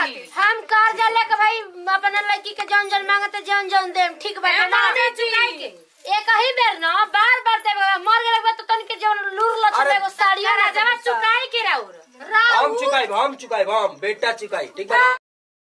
खातिर हम कर्जा लेके भाई अपना लड़की के जौन जौन मांगते जौन जौन देम ठीक बा ए, ना मामी जी। चुकाई के एक ही बेर न बार बार देबे मर गेले के बाद तो तनिक जौन लूर लछ अरे, एगो साड़ियो ना राजवा चुकाई के राउर हम चुकाई हम चुकाई हम बेटा चुकाई ठीक बा ना?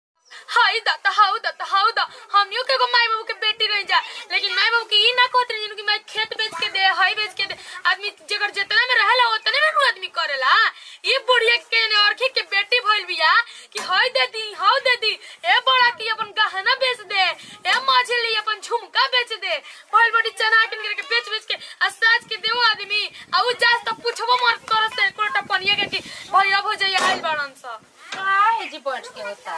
हाई दाता हाउ दाता हाउ दा हमनियो के एगो माई बाबू के बेटी रह जा लेकिन माई बाबू के ई ना कहत रही कि मैं खेत बेच के दे हई बेच के दे आदमी जेकर जितना में रहेला उतने में नु आदमी करेला ई बुढ़िया के ने औरखी के बेटी भइल बिया कि हई दे दी हाउ दे दी ए बड़ा की अपन गहना बेच दे ए मछली अपन झुमका बेच दे भइल बड़ी चना किन के बेच बेच के आ साज के देओ आदमी आ उ जास त पुछबो मर कर से कोटा पनिया के कि भैया भौजैया आइल बाड़न सा काहे जी बैठ के होता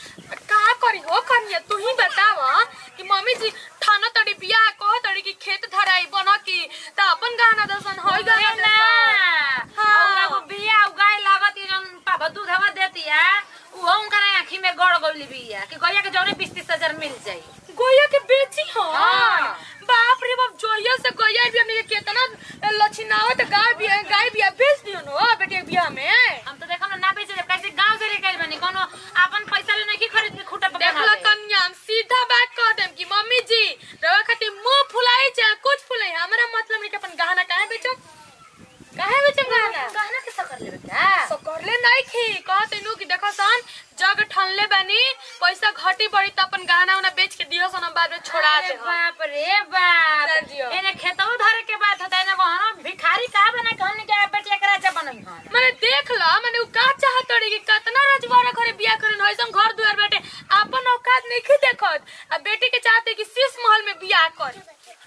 का करी हो कनिया तू ही बताव कि मम्मी जी थाना तड़ी बिया कह तड़ी कि खेत धराई बन की त अपन गहना दसन होई गहना ना दसन हाँ। और एगो बिया उगाए लागत ये जौन पापा दूध हवा देती है उहो उनका आँखी में गड़ गइली बिया कि गैया के जौने बीस तीस हजार मिल जाई गोया के बेची हो हाँ। बाप रे बाप जोया से गोया भी हमने के केतना लछिनावत गाय भी गाय भी बेच दियो नो बेटे बिया में हम तो देखम ना बेचे जब कैसे गांव से लेके आइल बनी कोनो अपन पैसा ले नहीं खरीद के खूटा पे देखला कन्या हम सीधा बात कह देम कि मम्मी जी रवा खातिर मुंह फुलाई चाहे कुछ फुलाई हमरा मतलब नहीं कि अपन गहना काहे बेचो काहे बेचो गहना गहना के सकर लेबे का तो करले नहीं खी कहते नु कि देखो सन जग ठनले बानी पैसा घटी बड़ी त अपन गहना उना बेच के दियो सन हम बाद में छोड़ा अरे दे हम। बाप रे बाप ना जियो। एने खेतौ धरे के बात होता है ना वहां भिखारी का बना के हमने के बेटिया के राजा बनई हन मैंने देख ला मैंने उ का चाहत रही कि कितना रजवाड़ा घरे बिया करन होइसन घर दुआर बैठे अपन औकात नहीं खी देखत आ बेटी के चाहते कि शीश महल में बिया कर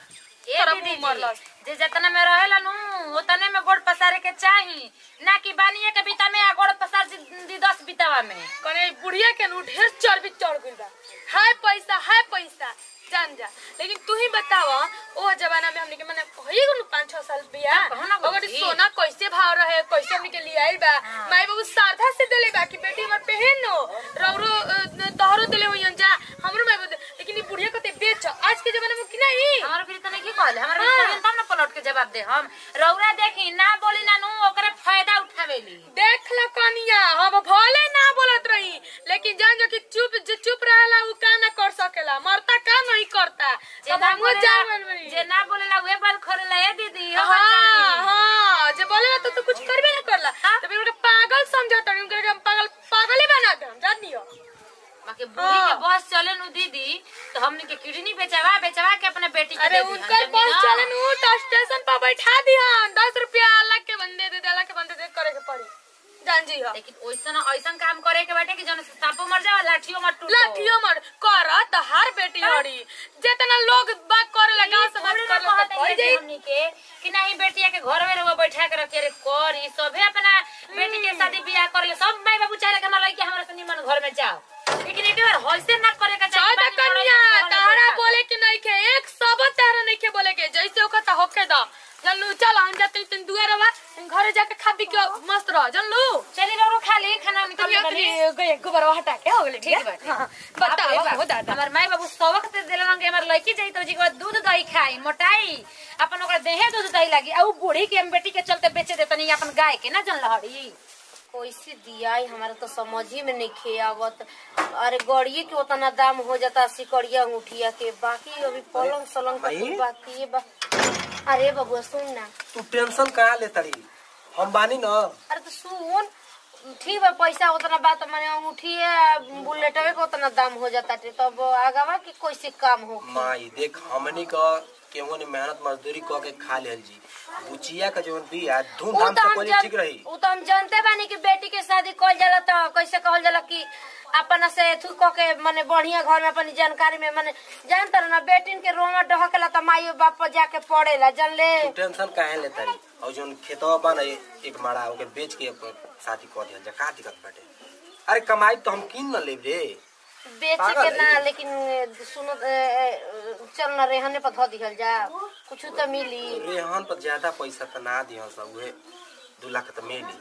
ए तोरा दीदी मुंह मरलस। जी, जे जतना में रहेला नु उतने में गोड़ पसारे के चाही ना कि बानिए के बीता में आ गोड़ पसार दी दी दस बीतावा में कने बुढ़िया के नु ढेर चर्बी चढ़ गइल बा हाय पैसा हाय पैसा जान जा लेकिन तू ही बताव ओ जमाना में हमने के माने होई गनु 5 6 साल बिया कहू ना अगर बुद्धि। सोना कैसे भाव रहे कैसे हमने के लिए आइल बा माई बाबू सारधा से देले बा कि बेटी हमर पहन नो रौरो अ, तोहरो देले होयन जा हमरो माई बाबू दे- लेकिन ई बुढ़िया कते बेच आज के जमाना में कि नहीं हमारे फिर तने की कहले हमारे हाँ। फिर तब ना पलट के जवाब दे हम रौरा देखी ना बोली ना नु ओकरे फायदा उठावेली देख लो कनिया हम भले ना बोलत रही लेकिन जान जो कि चुप जो चुप रहेला उ का ना कर सकेला मरता का नहीं करता जे तब ना हमहू जान बोलेला बनबरी जे ना बोलेला वे बाल खोलेला ए दीदी हो हाँ हाँ जे बोलेला तो तू कुछ करबे ना करला हाँ। तब उनके पागल समझता नहीं उनके हम पागल पागल ही बना दे हम जान दियो बाकी बूढ़ी के हाँ। बस चले नु दीदी तो हमने के किडनी बेचवा बेचवा के अपने बेटी के अरे दे दी उनकर हम बस जमीन, चले नु तो स्टेशन पर बैठा दिहन दस रुपया अलग के बंदे दे दे अलग के बंदे दे करे के पड़ी जान जी हो लेकिन ओइसन ओइसन काम करे के बाटे कि जौन से सांपो मर जावा लाठियो मर टूटो लाठियो मर कर त हर बेटी हड़ी जितना लोग बात करे लगा समाज थोड़ी कर ना लगा कहते पड़ हैं जाई हमनी के कि नहीं बेटिया के घर में रहो बैठा के रखे रे करी सभे अपना बेटी के शादी बियाह कर ले सब माई बाबू चाहे कि हमारा लड़की हमारे से निमन घर में जाओ लेकिन एक बार होइसे ना करे का चौदह बानी कन्या लड़ाई में तारा बैठा। बोले कि नहीं के एक सब तारा नहीं के बोले के जैसे ओका ता होके दा जनलू चल हम जाते तीन दुआ रवा घरे जाके खा पी के मस्त रह जनलू चली रहो खा ले खाना निकल बनी गए गोबर हटा के हो गेले ठीक बाटे। हाँ, बताओ हो दादा हमार माई बाबू सबक से दिलन रंगे हमार लड़की जाई तो जी के बाद दूध दही खाई मोटाई अपन ओकरा देहे दूध दही लागी आ उ बूढ़ी के हम बेटी के चलते बेचे दे तनी अपन गाय के ना जन लहड़ी कैसे दिया हमारा तो समझ ही में नहीं खे आवत अरे गड़िए के उतना दाम हो जाता सिकड़िया अंगूठिया के बाकी अभी पलंग सलंग का भाई? कुल बाकी है बा अरे बबुआ सुन ना तू टेंशन कहाँ ले तरी हम बानी न अरे तो सुन ठीक बा पैसा उतना बात माने अंगूठी है बुलेटवे के उतना दाम हो जाता टे तब आगवा की कैसे काम हो माई देख हमनी का केहू ने मेहनत मजदूरी क के खा लेल जी बुचिया का जवन बिया उ धूमधाम तो से हम कोई जान- ठीक रही उ तो हम जानते बानी कि बेटी के शादी कल जाला तो कैसे कहल जाला कि अपना से थू क के माने बढ़िया घर में अपनी जानकारी में माने जानता ना बेटिन के रोमा डहकेला तो माई बाप पर जाके पड़ेला जान ले तू टेंशन काहे ले तरी और जवन खेतवा बा ना एक माड़ा ओके बेच के अपन शादी कर दिया जा का दिक्कत बाटे अरे कमाई तो हम किन न लेब रे बेचे पागल के ना है। लेकिन सुनो ए, ए, चल ना रेहने पर धो दिहल जा कुछ तो मिली रेहन पर ज्यादा पैसा तो ना दिहन सब उहे दू लाख तो मिली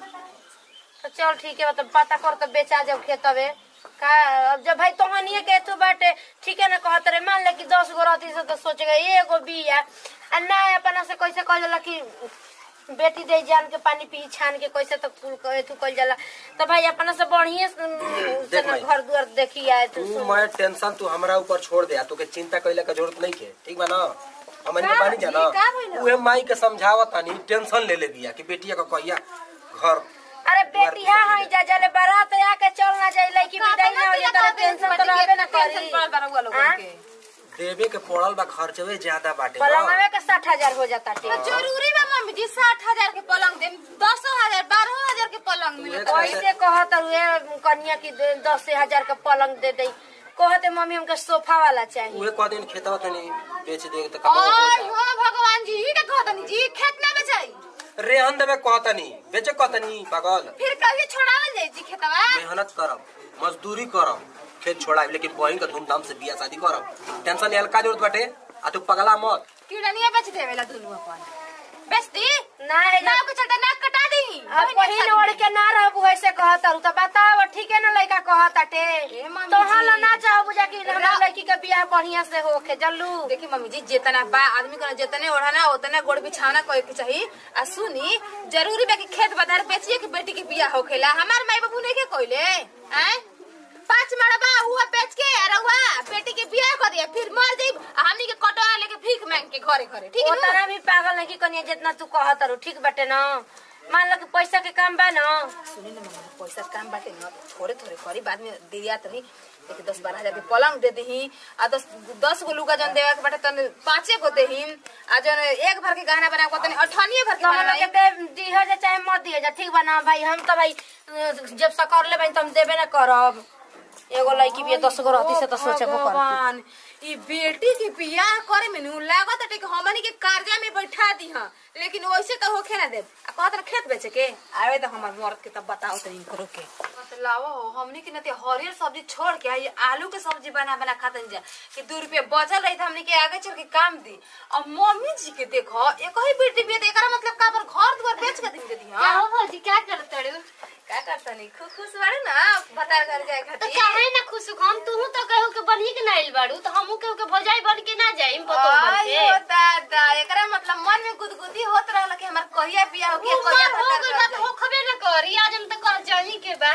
तो चल ठीक है मतलब पता कर तो बेचा जाओ खेतवे का अब जब भाई तोहनिए के तू बाटे ठीक है ना कहत रे मान ले कि दस गो रहती से तो सोचेगा एगो बिया आ ना अपना से कैसे कह जाला कि बेटी दे जान के पानी पी छान के कैसे तो कुल एथु कइल जाला तो भाई अपना से बढ़िया से देख ना भाई। घर दुआर देखी आए तू तू मैं टेंशन तू हमरा ऊपर छोड़ दे तोके चिंता कइले के जरूरत नहीं के ठीक बा ना हमन के बानी जाना का भइल? उहे माई के समझावत तानी टेंशन ले ले बिया कि बेटिया का कहिया घर अरे बेटी हाँ हाँ जा जले बारात आके चल ना जाई लड़की विदाई ना हो जाए तो टेंशन तो रहबे ना करी हाँ? देवे के पड़ल बा खर्चवे ज्यादा बाटे ना। पलंगवे के साठ हजार हो जाता टे जरूरी बा मम्मी जी साठ हजार के पलंग दे दस हजार बारह हजार के पलंग मिले कैसे कहत हुए कन्या की दे- दस हजार का पलंग दे दई कहते मम्मी हमके सोफा वाला चाहिए उहे कह दिन खेतवा तनी बेच दे त कमाओ और हो भगवान जी ई का कहतनी जी खेत ना बेचाई रेहन देवे कहतनी बेचे कहतनी पागल फिर कभी छोड़ावल जाई जी खेतवा मेहनत करब मजदूरी करब खेत छोड़ाब लेकिन बहिन के धूमधाम से बियाह शादी करब टेंशन लेल का जरूरत बाटे आ तू पगला मत कीड़निया बेच देवेला दुनू अपन बेच दी ना है ना नाव के चलते नाक कटा दी अब पहिल ओढ़ के ना रहबू ऐसे कहत रहू तो बताओ ठीक है ना लड़का कहत अटे ए मम्मी तो जी। हल ना चाहो बुझा कि हमरा लड़की के बियाह बढ़िया से होके जल्लू देखी मम्मी जी जितना बा आदमी को जितने ओढ़ाना उतने गोड़ बिछाना कोई के चाहिए आ सुनी जरूरी बा कि खेत बधार बेचिए कि बेटी के बियाह होखेला हमार माई बाबू नहीं के कोइले हैं पांच मड़बा हुआ बेच के रहुआ बेटी के बियाह कर दिया फिर मर जाई आ हमनी के कटवा लेके भीख मांग के घरे घरे ठीक है उतना भी पागल नहीं कि कनिया जितना तू कहत रहू ठीक बाटे ना मान लो कि पैसा के काम बा ना सुनी ना मम्मी पैसा काम बाटे ना तो थोड़े थोड़े करी बाद में दिया तनी देखी दस बारह हजार के पलंग दे दही आ दस दस गो लुगा जन देवे के बाटे तन पाँचे गो देही आ जन एक भर के गहना बना के तनी अठनिए भर के तो हम बनाई। लोग के दिह जा चाहे मत दिह जा ठीक बा ना भाई हम तो भाई अ, जब सकर ले तो हम देबे ना करब एगो लड़की भी दस गो रहती से तो सोचबो करती भगवान ई बेटी के बियाह करे में नु लागत है कि हमनी के कर्जा में बैठा दी हां लेकिन वैसे तो होखे ना देब आ कहत रह खेत बेचे के आवे तो हमर मर्द के तब बताओ तो इनको के मतलब हो हमनी के नते हरियर सब्जी छोड़ के ये आलू के सब्जी बना बना खातन जा कि दू रुपया बचल रही हमनी के आगे चल के काम दी अब मम्मी जी के देखो एक ही बेटी बिया एकरा मतलब का पर घर दुआर बेच के दिन दे दी हां हो भौजी क्या करत रू का करता नहीं खुश खुश बाड़े ना बता घर जाए तो खातिर काहे ना खुश हम तू तो कहू के बनी के ना आइल बाड़ू तो हमहू कहू के भौजाई बन के ना जाइम पतो बन के आयो दादा एकरा मतलब मन में गुदगुदी होत रहल कि हमर कहिया बियाह हो के उमर कहिया हो भतार गइल कर बा तो हो खबे ना करी आज हम तो कह जानी के बा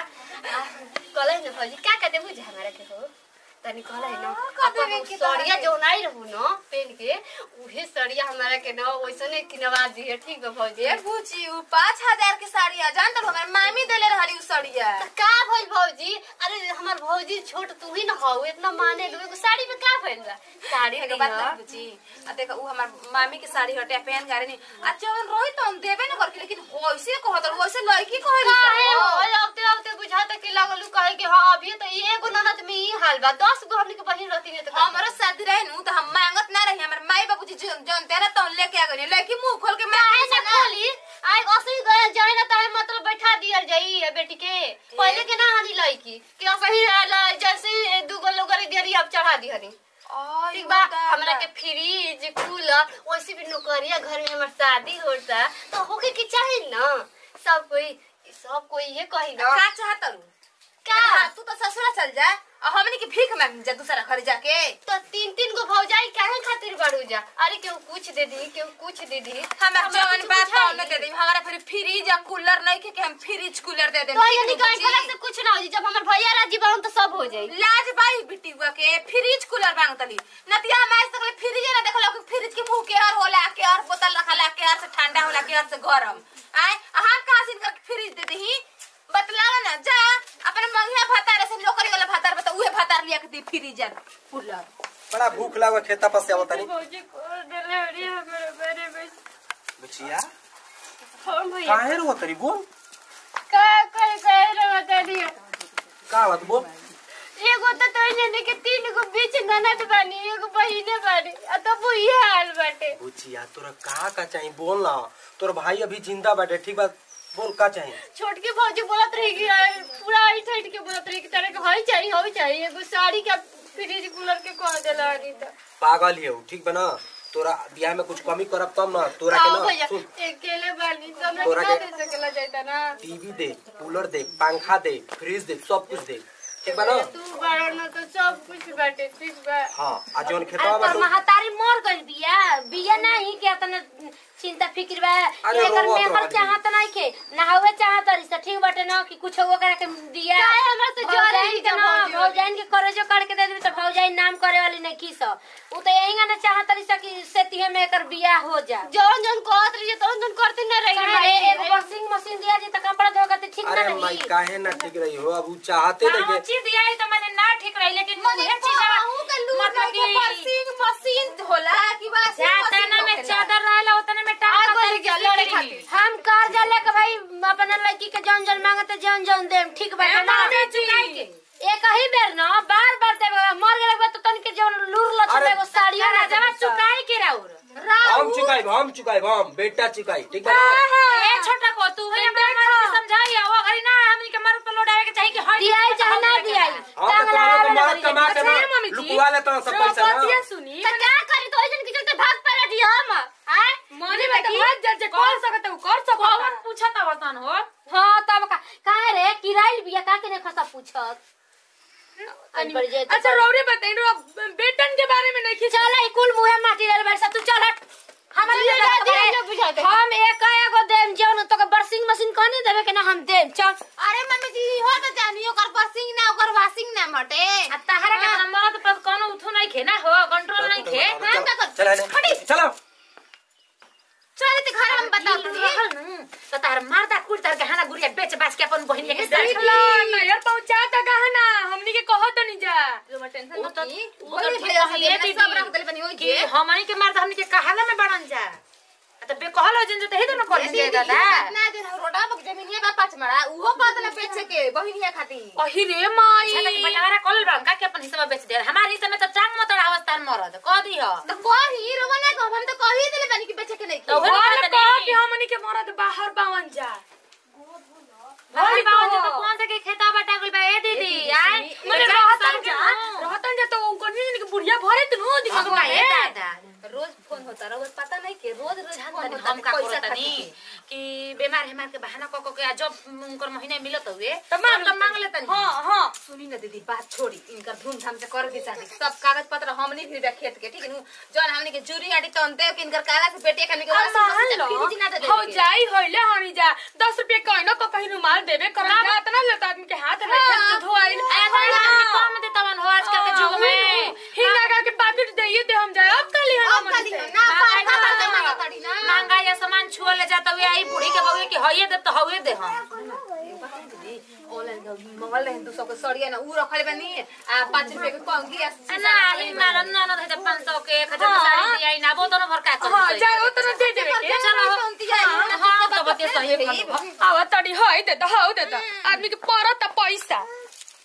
कले न भौजी का कहते बुझ हमरा के हो तनी कहले न अपन सड़िया जो नाई रहू न पेन के उहे सड़िया हमरा के न ओइसने किनवा दिए ठीक बा भौजी ए बुची उ 5000 के साड़ी आ जान तो हमर मामी देले रहली उ साड़िया त का भइल भौजी अरे हमर भौजी छोट तू ही न हो इतना माने लो एगो साड़ी में का भइल बा साड़ी एगो के बात नहीं बुची आ देखा उ हमर मामी के साड़ी हटे पहन गारे नहीं आ जवन रोई तो हम देबे न करके लेकिन होइसे कहत वैसे लड़की कहली काहे हो औते औते बुझाता कि लागल कहे कि हां अभी तो एगो ननद में ई हाल बा 10 गो हमनी के बहिन रहती ने तो का- हमरो शादी रहे नु तो हम मांगत ना रही हमर माई बाबूजी जन जन तेरा तो लेके आ गई लड़की मुंह खोल के काहे मांगे ना खोली आई असली गए जाए ना ताहे मतलब बैठा दियल जाई है बेटी के पहले के ना हनी लईकी कि असली ल- जैसे दूगो लोग दियरी अब चढ़ा दी हनी ठीक बा हमरा के फ्रिज कूलर वैसे भी नौकरिया घर में हमर शादी होता तो होके के चाही ना सब कोई सब कोई ये कही ना का चाहत रू का तू तो ससुरा चल जा और हमनी के भीख मांग जा दूसरा घर जाके तो तीन तीन गो भौजाई काहे खातिर बढ़ू जा अरे केहू कुछ दे दी केहू कुछ दे दी हमर हमरा जवन कुछ बात बुझाई पाउन दे दी हमारा फिर फ्रिज या कूलर नहीं के कि हम फ्रिज कूलर दे दे तो ये निकाल फला से कुछ ना हो जी जब हमर भैया राजी बाहन तो सब हो जाई लाज बाई बिटिवा के फ्रिज कूलर मांगतली नतिया हम आज तक फ्रिज ना देखलो कि फ्रिज के मुंह के हर होला के हर बोतल रखला के हर से ठंडा होला के हर से गरम आय हम कहां से इनकर फ्रिज दे दही बतलावा ना जा अपने मंगिया भातार से नौकरी वाला भातार बता उहे भातार लिया के दी फ्रिज या कूलर बड़ा भूख लागो खेता पर से आवत तानी भौजी को डिलीवरी हमरे बारे में बचिया फोन भैया काहे रो तरी बोल का कह कह रे बता दियो का बात बोल एगो तो तो जने के तीन गो बीच ननद बानी एगो बहिने बानी आ तो वो ये हाल बाटे बुचिया तोरा का का चाहिए बोल ना तोर भाई अभी जिंदा बैठे ठीक बात बोल का चाहिए छोटकी भौजी बोलत रही कि आ, पूरा ऐठ ऐठ के बोलत रही कि तेरे के हई चाहिए हई चाहिए एगो साड़ी का फ्रिज कूलर के कह देला रही तो पागल ही हो ठीक बा ना तोरा बियाह में कुछ कमी करब तब ना तोरा के आओ ना भैया सुन अकेले बानी तो हमरा तोरा के के- दे सकेला जाता ना टीवी दे कूलर दे पंखा दे फ्रिज दे सब कुछ दे ठीक बा ना तू बड़ा न तो सब कुछ बाटे ठीक बा हाँ आ जौन अरे खेतवा बा तोर महतारी मर गइल बिया बिया नहीं के तने चिंता फिक्र बा अरे एकर रोवत मेहर रहली। चाहत नहीं के नहावे चाहत रही से ठीक बाटे ना कि कुछ वो करा के दिया काहे हमरा से जरे भौजाइन ही के जब ना भौजी भौजाइन के करजो करके दे देबी तो भौजाइन नाम करे वाली नहीं की सब उ तो यही ना चाहत रही से कि से तिहे में एकर बियाह हो जा जौन जौन कहत रही तौन जौन करते न रही काहे एगो वॉशिंग मशीन दिया जी त कपड़ा धोके ते ठीक ना अरे माई रही काहे ना ठीक रही हो अब उ चाहते नहीं हाँ, चीज दिया है तो मैंने ना ठीक रही लेकिन मने उहे चीज कहूं के लूट मतलब के कि परसिंग मशीन होला कि वाशिंग जाता मशीन ना में होखेला? चादर रहला उतने में टांग आग के लग गया, लड़े खातिर। हम कर जा लेके भाई अपना लड़की के जौन जौन मांगते जौन जौन देम ठीक बाटे ना एक ही बेर ना बार बार देबे मर गेले के बाद तो तनिके जौन लूर लछ अरे, एगो साड़ियो ना जमा देबे चुकाई के राउर हम चुकाई हम चुकाई हम बेटा चुकाई ठीक बा ना ए छोटा को तू है अपने मन से समझाई वो घरी ना हमनी के मर पे लोडावे के चाहिए कि हट दियाई चाहे ना दियाई हम तो तोहरा के मार कमा के ना मम्मी जी। लुकवा ले तो सब पैसा ना सुनी त का करी तो ओइसन के चलते भाग पड़ा दी हम आय मने में तो भाग जा जे कर सकत है कर सकत कौन पूछत अवसान हो हां तब का काहे रे किराइल बिया का के ने खसा पूछत आज बढ़ जाए अच्छा रौरे बताई रो बेटन के बारे में नहीं खींचा चल ई कुल मुहे माटी डाल बैठ तू चल हट हमारे दिया, लिए दिया, खबर जो है। बुझाते। हम एक एगो देम जौन तो के बरसिंग मशीन कहने देबे के ना हम देम चल अरे मम्मी जी हो त जानी ओकर परसिंग ना ओकर वाशिंग ना मटे आ तहरा के अपना मरद पर कोनो उठू नहीं खे ना हो कंट्रोल नहीं खे हम का कर चल चल चलो चल ते घर हम बता दी रहल नु तो तार मारदा कुल तार गहना गुड़िया बेच बाच के अपन बहिनी के साथ ला ना यार पहुंचा ता गहना हमनी के कहत नहीं जा टेंशन उ तो- मत की उ तो ओही ठीक भैया कहिए से दीदी। सब रख देले बनी ओई कि के हमनी के मारदा हमनी के कहाला में बड़न जा आ तो बे कहलो जिन जो तही तो न कर दे दादा ना दे रोडा बक जमीन है बा पाँच मड़ा उहो कहत ना बेचे के बहिनिया खातिर अहि रे माई अच्छा तो बटारा कॉल रंगा के अपन हिस्सा बेच दे हमार हिस्सा में तो टांग मत अवस्था में मरद कह दी हो तो कही रोवा ना कहो हम तो कही देले बनी कि बेचे के नहीं तो की। ओहे और बात कह नहीं। कि हमनी के मरद बाहर बावन जा भाई बाबा कहो। तो कौन से के खेता बटा गइल बा ए दीदी आय मने रहतन जा रहतन जा तो उनको नहीं कि बुढ़िया भरे तनु दिमाग भगवान में दादा रोज फोन होता रोज पता नहीं के रोज रोज फोन तनी होता हम का पैसा करत तनी खातिर कि बीमार हेमार के बहाना क क के आ जब उनकर महीने मिलत हुए तो मांग तो मांग लेतनी हां हां सुनी ना दीदी बात छोड़ी इनकर धूमधाम से कर दी शादी सब कागज पत्र हमनी भी रख खेत के ठीक है नु जौन हमनी के जूरी आटी तो अंते कि इनकर काला से पेटिया खाने के अब मान लो फिर ना दे हो जाई होइले हनी जा 10 रुपए कहनो को कहीं रुमाल देबे कर जा इतना लेता आदमी के हाथ में खेत धोआइल कम दे तवन हो आजकल के युग में हिंगा का के पैकेट देइए दे हम जाए अब कल हम अब खाली ना पार का बात ना तड़ी ना महंगा या सामान छुआ ले जाता हुए आई बूढ़ी के बउए के हइए दे तो हइए दे हम ऑनलाइन मंगल रहे दू सौ के सड़िया ना ऊ रखले बनी आ पाँच रुपए के कंगी आ ना ही मारा ना ना दे 500 के 1000 के साड़ी दिया ना वो दोनों भर का कर हां जा ओ तो दे देबे के हां तो बते सही आवा तड़ी होई दे तो हो दे तो आदमी के परत पैसा